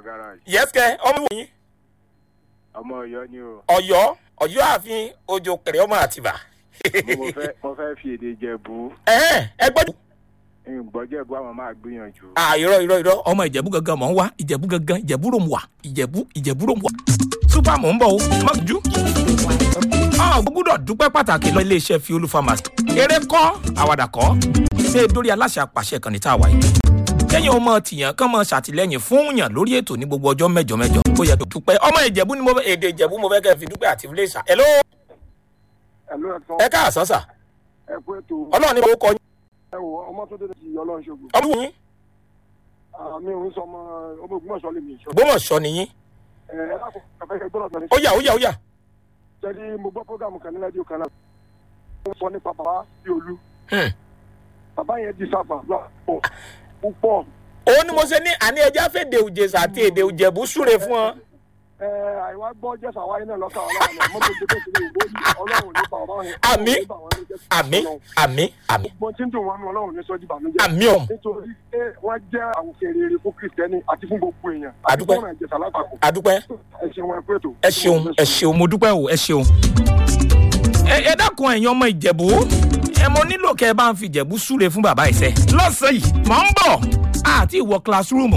garage yẹ́sìkẹ́ ọmọ ìwò yín ọmọ ọ̀yọ́ ni o ọ̀yọ́ ọ̀yọ́ ààfin ojo kẹrẹ ọmọ àtìbà. mo fẹ́ mo fẹ́ fi èdè jẹ̀bú ẹ̀hẹ́n, ẹ gbọ́dọ̀. ìgbọ́jẹ̀bú àwọn máa gbìyànjú. à irọ́ irọ́ irọ́ ọmọ ìjẹ̀bú gangan mọ̀ ń wá ìjẹ̀bú gangan ìjẹ̀bú rò ń wà ìjẹ̀bú ìjẹ̀bú rò ń wà. súpà mò ń bọ̀ o má jú. ọ gbọ́dọ̀ dúpẹ́ pàtàkì lọ iléeṣẹ́ fi olú pharmacy. eré kọ́ àwàdà kọ́ ṣé dórí aláṣẹ àpàṣẹ kan ní tá a wà yìí. kẹ́yìn ọmọ tìyàn kán mọ ṣàtìlẹ́yìn fún yàn lórí ètò ní gbogbo ọjọ́ mẹ́jọ mẹ́jọ ó yẹ kó dúpẹ́ ọmọ ìjẹ̀bú ni mo fẹ́ èdè ìjẹ̀bú mo fẹ́ kẹ́ fi dúpẹ́ àti ilé ìṣà. hello ẹ̀lú ẹ̀sán ẹ káàsán sà ẹ kú ètò ọlọ́run ní orúkọ yín ẹ wò ọmọ tó dédé ti ọlọ́run ṣògo ọmọ yín mi ò ń sọ ọmọ ọmọ ògbómọ̀ṣọ́ lè mi ìṣọ́ gbọ́mọ̀ṣọ́ nìyín ẹ ẹ lákòókò kàfẹ́ gbọ́dọ̀ sọ ní ó yà ó yà ó yà jẹ́ni mo gbọ́ prógámù kan ní rédíò kan náà wọ́n sọ nípa bàbá bí olú Hmm. bàbá yẹn di sábà púpọ̀ púpọ̀ òun ni mo ṣe ní àní ẹja fèdè òjèṣà àti èdè òjẹ̀bú súre fún ọ. ẹ àìwá gbọ́ jẹ́sà wáyé náà lọ́kà ọlọ́run náà mọ́tò gbé bẹ́ẹ̀ sílẹ̀ ìwé yìí ọlọ́run nípa ọ̀rọ̀ yẹn Àmín. àmì àmì àmì gbogbo tí ń dùn wọn nú ọlọ́run ní sọ́jú ìbànújẹ́ àmì ọ̀hún nítorí pé wọ́n jẹ́ àwòkè rere fún kristẹni àti fún gbogbo èèyàn àti Àdúpẹ́. fún ọ̀nà ìjẹsà lápapọ̀ adúpẹ́ ẹ ṣeun ẹ kú ètò. ẹ ṣeun ẹ ṣeun mo dúpẹ́ o ẹ ṣeun. ẹ ẹ dákun ẹ̀yin ọmọ ìjẹ̀bú ẹ mo nílò kẹ́ ẹ bá ń fi ìjẹ̀bú súre fún bàbá ìṣẹ́ lọ́sàn-án yìí mọ̀ ń bọ̀ àti ìwọ classroom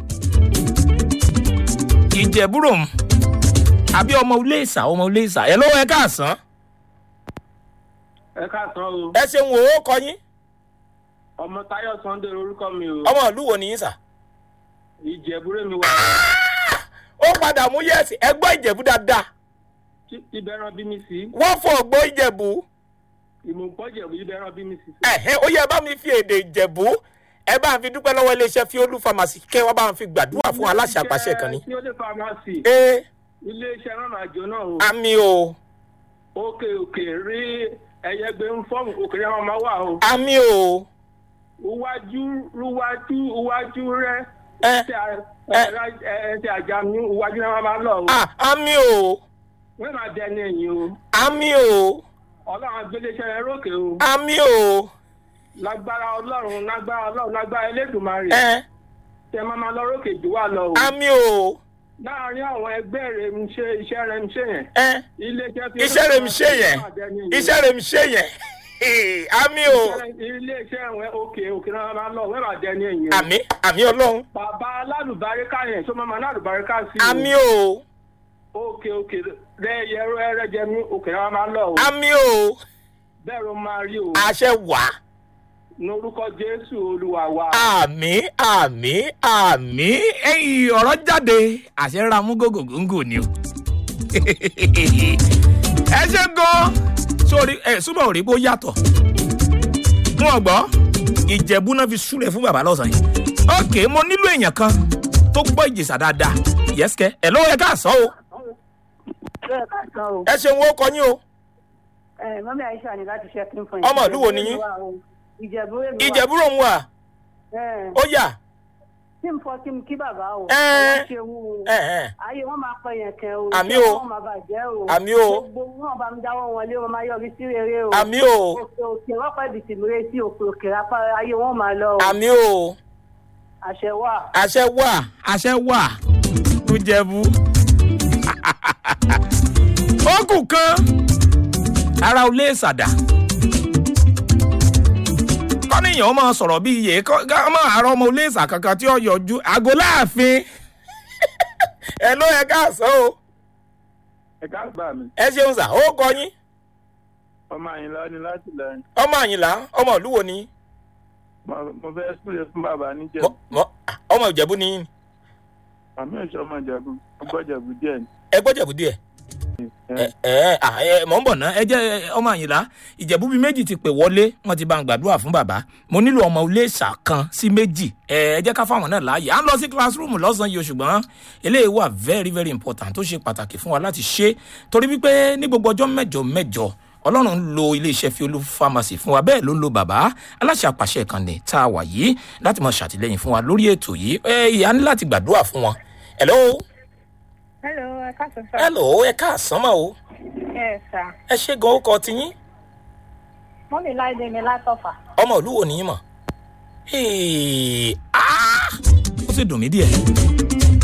ìjẹ̀bú room àbí ọmọ ilé ìsà ọmọ ilé ìsà ẹ lọ́wọ́ ẹ káàsán ẹ káàsán o ẹ ṣeun wò ó kọ yín ọmọ táyọ sunday orúkọ mi o ọmọ ìlú wo nìyí sà. ìjẹbúrẹ mi wà ó padà mú yẹ́sì ẹ gbọ́ ìjẹ̀bú dáadáa tí- ibẹran bí mi sí wọ́n fọ ọgbọ́ ìjẹ̀bú ìmùpọ̀jẹ̀bú ibẹran bí mi sí. ẹ̀hẹ́ ó yẹ bá mi fi èdè ìjẹ̀bú ẹ bá ń fi dúpẹ́ lọ́wọ́ iléeṣẹ́ fiolu pharmacy kẹ́ wọ́n bá ń fi gbàdúrà fún aláṣẹ àpàṣẹ kan ní. tí ó lè famasi ee iléeṣẹ́ náà àjọ náà o àmì o òkè òkè rí ẹyẹgbẹ ń fọ́ọ̀mù òkè yẹn máa wà o àmì o iwájú iwájú iwájú rẹ ẹ ẹsẹ ẹsẹ àjà mi iwájú náà máa lọ o à àmì o wọ́n máa dẹni ẹ̀yìn o àmì o ọlọ́run agbéléṣẹ́ rẹ rókè o àmì o lágbára ọlọ́run lágbára ọlọ́run lágbára elédùnmarè ẹ tẹ máa máa lọ rókè jù wá lọ o. àmì o láàárín àwọn ẹgbẹ́ rẹ̀ ń ṣe iṣẹ́ rẹ̀ ń ṣe yẹn. ẹ iléeṣẹ́ fi iṣẹ́ rẹ̀ mi ṣe yẹn iṣẹ́ rẹ̀ mi ṣe yẹn àmì o iléeṣẹ́ wọn òkè òkè náà máa lọ wẹ́n máa dẹni ẹ̀yìn. àmì àmì ọlọ́run bàbá alálùbáríkà yẹn tó máa máa alálùbáríkà sí i. àmì o òkè òkè rẹ yẹrọ ẹrẹ jẹ mí òkè náà máa lọ o. àmì o bẹ́ẹ̀ ló máa rí o. àṣẹ wàá. lórúkọ jésù olúwa wa. àmì àmì àmì ẹyìn ọ̀rọ̀ jáde àṣẹ ra mú gògògóńgò ni o. ẹ ṣe gan sórí ẹ súnmọ́ òrí bó yàtọ̀ wọn gbọ́ ìjẹ̀bú náà fi súlẹ̀ fún bàbá lọ́sàn-án yìí ok mo nílò èèyàn kan tó gbọ́ ìjèṣà dáadáa yẹ́sìkẹ́ ẹ lọ́wọ́ ẹ káàsán o bẹ́ẹ̀ ká san o. ẹ ṣeun ó kọ yín o ẹ mọ́mí àyíṣà ni láti ṣe kí n fún yín. Ọmọ ìlú wo ni yín? ìjẹ̀bú èmi wà. ìjẹ̀bú rò ń wà ẹ ó yà tí n fọ kí n kí bàbá o. Ẹ. ọwọ́ ṣe wú o. ẹ ẹ ayé wọn máa pẹ yẹn kẹ o. Àmì iṣẹ́ o. wọn máa bàjẹ́ o. Àmì o. gbogbo wọn bá mi dáwọ́ wọn lé wọn máa yọrí sí rere o. àmì o òkè òkè wọn pẹ́ bìtì mìíràn sí òkè òkè apá ayé wọn máa lọ o. àmì o. àṣẹ wà. àṣẹ wà àṣẹ wà tó jẹbu. ó kù kan ara ò lè ṣàdá. kọ́nìyàn ó máa sọ̀rọ̀ bí iye ká máa àárọ̀ ọmọ olè ṣà kankan tí ó yọjú àgọ́ láàfin. ẹ ló yẹ káàsán o ẹ ká gbà mí ẹ ṣeun sà ó kọ yín ọmọ àyìnlá ni láti lẹ́yìn ọmọ àyìnlá ọmọ ìlú wo ni yín? mo fẹ́ súlẹ̀ fún bàbá níjẹ̀ Mọ- mọ- ọmọ ìjẹ̀bú ni yín àmì ìṣọ́ ọmọ ìjẹ̀bú ọgbọ́jẹ̀bú díẹ̀ ni. ẹ gbọ́ jẹ̀bú díẹ̀. ẹ ẹ à, ẹ mọ̀ ń bọ̀ ná ẹ jẹ́ ẹ, ọmọ àyìnlá ìjẹ̀bú bíi méjì ti pè wọlé wọ́n ti bá ń gbàdúrà fún bàbá mo nílò ọmọ ilé ìṣà kan sí méjì ẹ ẹ jẹ́ ká fáwọn náà láàyè à ń lọ sí classroom lọ́sàn-án yìí o ṣùgbọ́n eléyìí wà very very important tó ṣe pàtàkì fún wa láti ṣe torí wípé ní gbogbo ọjọ́ mẹ́jọ mẹ́jọ ọlọ́run ń lo iléeṣẹ́ fiolú pharmacy fún wa bẹ́ẹ̀ ló ń lo bàbá aláṣẹ àpàṣẹ ìkànnì tá a wà yìí láti máa ṣàtìlẹ́yìn fún wa lórí ètò yìí ẹ ìyá ní láti gbàdúrà fún wọn hello hello ẹ káàsán sá. hello ẹ káàsán mà o ẹ sá ẹ ṣe gan ó kọ tiyín mọ́mí láìdé mi látọ̀fà. ọmọ ìlú wo nìyí mọ̀ Hey, ah! ó sì dùn mí díẹ̀